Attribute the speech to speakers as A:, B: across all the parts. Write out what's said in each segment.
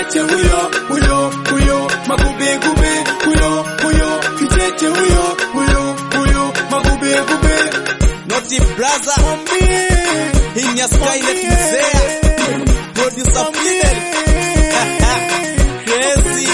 A: kicheche huyo huyo huyo magube gube huyo huyo kicheche huyo huyo huyo magube gube
B: Noti Braza, Hinya Skynet Mzea, Producer Fidel, Crazy,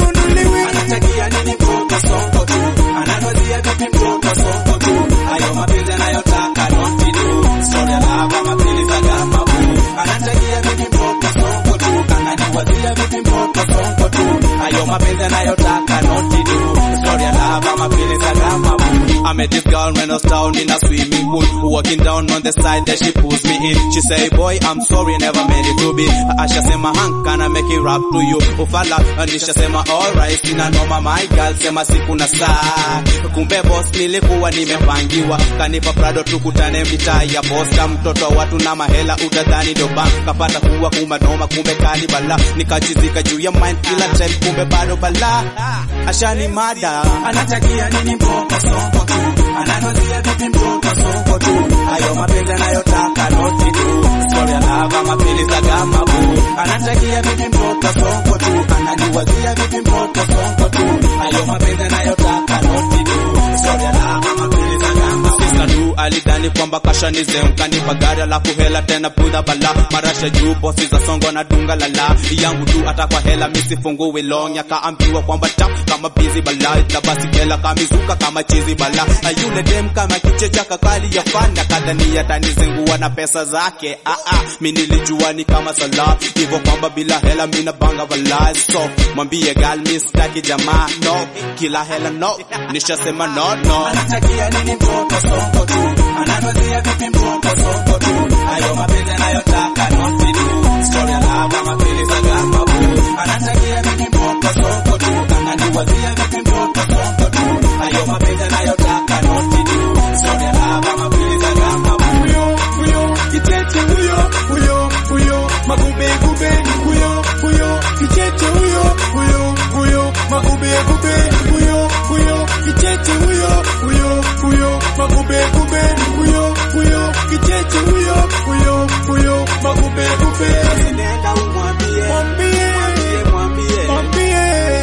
A: anatakia nini mtoto songo tu anatwazia vipi mtoto songo tu hayo mapenzi anayotaka noti tu story ya lava mapenzi za gama bu anatakia vipi mtoto songo tu ananiwazia vipi mtoto songo tu hayo mapenzi anayotaka noti tu story ya lava mapenzi za gama bu
B: I met this girl when I was down in a swimming pool. Walking down on the side, there she pulls me in. She say, boy, I'm sorry, never meant it to be. Asha sema, hank, can I make it rap to you? Ufala, anisha sema, alright, sina noma, my girl, sema siku na saa. Kumbe boss, nilikuwa nimepangiwa. Kanipa prado tukutane mitaa ya posta. Mtoto wa watu na mahela, utadhani ndo bank. Kapata kuwa kuma noma, kumbe kali bala. Nikachizika juu ya mind kila time, kumbe bado bala. Ashani mada.
A: anatakia nini mtoto songo tu anatwazia vipi mtoto songo tu hayo mapenzi anayotaka noti tu story ya lava mapenzi za gama bu anatakia vipi mtoto songo tu ananiwazia vipi mtoto songo tu hayo mapenzi anayotaka noti tu story ya lava mapenzi za gama bu
B: Sisadu alidhani kwamba kasha ni zeu kanipa gari alafu hela tena pudha bala marasha juu bosi za songo na dunga lala yangu tu atakwa hela misifungue long yakaambiwa kwamba tam kama bizi bala itabasi kela kamizuka kama chizi bala na yule dem kama kichecha kakali yafanya kadhani yatanizingua na pesa zake ah ah mi nilijua ni kama sala hivyo kwamba bila hela mina banga bala so mwambie gal mi sitaki jamaa no kila hela no nishasema no no
A: anatakia nini mtoto songo tu anatwazia vipi mtoto songo tu hayo mapenzi anayotaka noti tu story ya lava mapenzi za gama bu anatakia vipi mtoto songo tu ananiwazia vipi mtoto songo tu hayo mapenzi anayotaka noti tu story ya lava mapenzi za gama bu huyo huyo kicheche huyo huyo huyo magube gube huyo huyo kicheche huyo huyo huyo magube gube huyo huyo kicheche huyo huyo huyo magube gube huyo huyo kicheche huyo huyo huyo magube gube
B: nenda umwambie
A: mwambie
B: mwambie
A: mwambie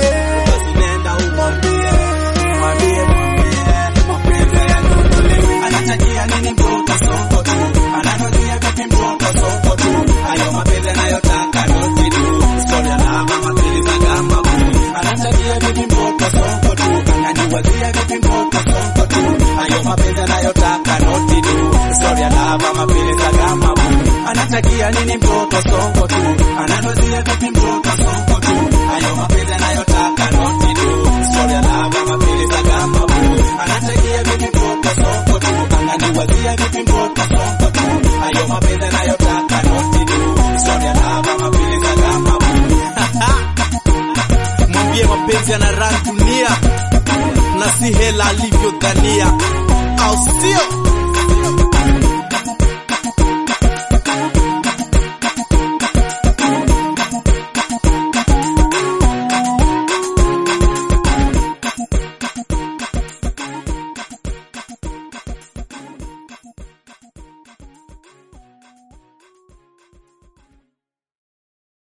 B: basi nenda umwambie
A: mwambie mwambie mapenzi yanunuliwi anatakia nini mtoto songo tu anatozia vipi mtoto songo tu hayo mapenzi anayotaka noti tu story ya lava mapenzi za gamba bu anatakia vipi mtoto songo tu ananiwazia vipi mtoto songo tu hayo mapenzi anayotaka noti tu story ya lava mapenzi za gamba bu anatakia nini mtoto songo tu anatozia vipi mtoto songo tu hayo mapenzi anayotaka noti tu story ya lava mapenzi za gamba bu anatakia vipi mtoto songo tu ananiwazia vipi mtoto songo tu hayo mapenzi anayotaka noti tu story ya lava mapenzi za gamba bu
B: mwambie mapenzi yana rangi dunia na si hela alivyodhania au sio